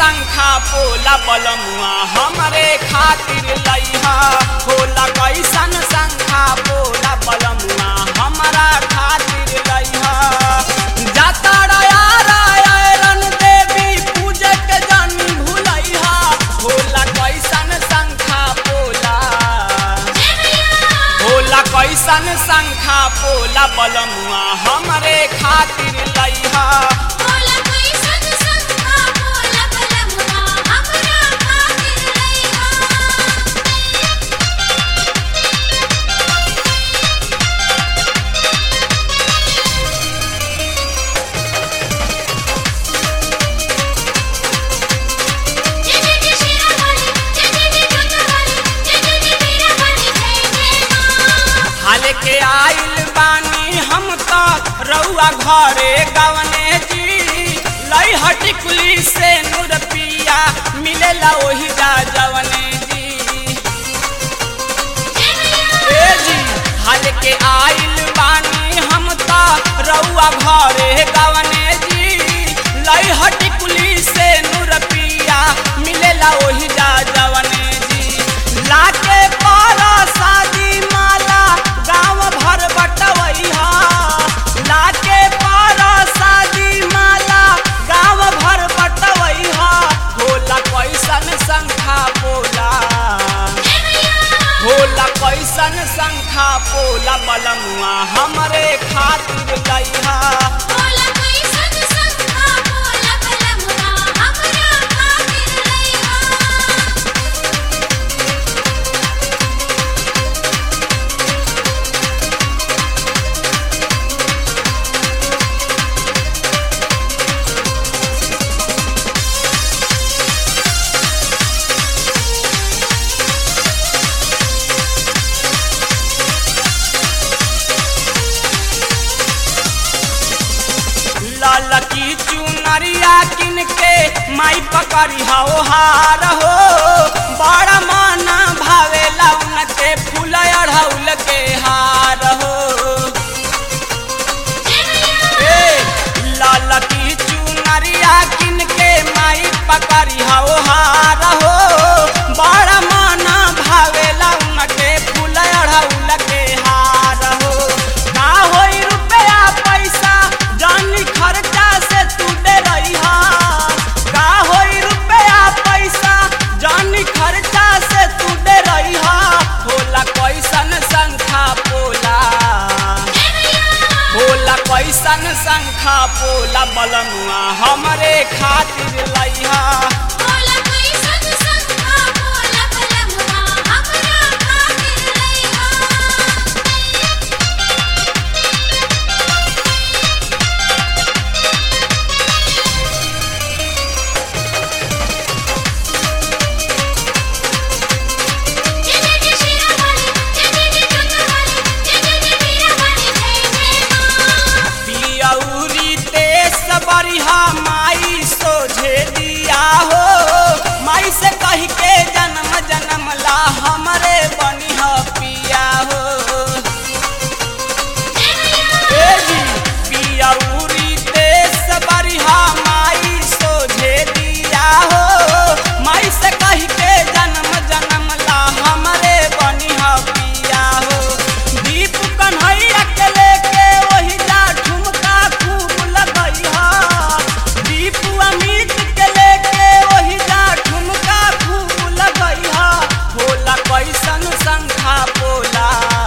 शंखा पोला बलमुआ हमरे खातिर लइहा होला कैसन शंखा पोला बलमुआ हमरा खातिर लइहा जाता रन देवी पूजे के जानी भूलैहा होला कैसन शंखा पोला होला कैसन शंखा पोला बलमुआ हमरे खातिर लइहा बोला कोई सन संखा बोला बलमुआ हमरा खातिर लइहा जय जय जय श्री राम जय जय जय दुर्गा वाली जय जय जय वीरा वाली जय जय मां हाल के आइल बानी हम तो रउआ घरे गवने जी लई हटिकुली से नूर पिया मिलेला ओही जा जवने जी ए जी हाल के आइल बानी हम तो रउआ घरे गवने जी लई हटिकुली से नूर पिया मिलेला ओही जा जवने जी लाके पारा शादी माला गाँव भर बटवैहा लाके पारा शादी माला गाँव भर बटवैहा होला कैसन शंखा पोला होला कैसन शंखा पोला बलमुआ हमरे खातिर लइहा बोला कोई सन संखा बोला बलमुआ हमरा खातिर लइहा लाल की चुनरिया किन के माई पकड़ी हो हार हो बड़ा माना भावेला उनके फूल अढ़ौल के हार हो ए लाल की चुनरिया किन के माई पकड़ी हो हार हो बड़ा माना भावेला उनके फूल अढ़ौल के हार हो का होई रुपया पैसा जानी खर्चा से तू दे रही का होई रुपया पैसा जानी खर्चा से तू दे रही होला कैसन शंखा पोला होला कैसन शंखा पोला बलमुआ हमरे खातिर लइहा बोला कोई सन संखा बोला बलमुआ हमरा खातिर लइहा जय जय जय श्री राम जय जय जय दुर्गा वाली जय जय जय वीरा वाली जय जय मां पियौरी तेस बरिहा माई सोझे दिया हो माई से कह के जन्म जन्म ला हमरे बनिह पिया हो ए जी पियौरी तेस बरिहा माई सोझे दिया हो माई से कह के जन्म जन्म ला हमरे बनिह पिया हो दीप कन्हैया के लेके वही जा ठुमका खूब लगैहा दीप अमित के लेके वही जा ठुमका खूब लगैहा होला कैसन शंखा पोला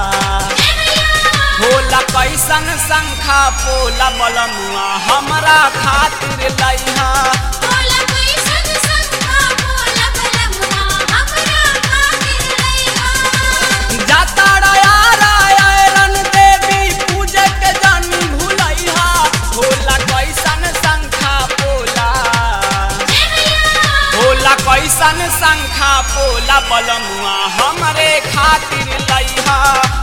होला कैसन शंखा पोला बलमुआ हमरा खातिर लइहा बोला कोई सन संखा बोला बलमुआ हमरा खातिर लइहा जाता रन देवी पूजे के जानी भूलैहा होला कैसन शंखा पोला होला कैसन शंखा पोला बलमुआ हमरे खातिर लइहा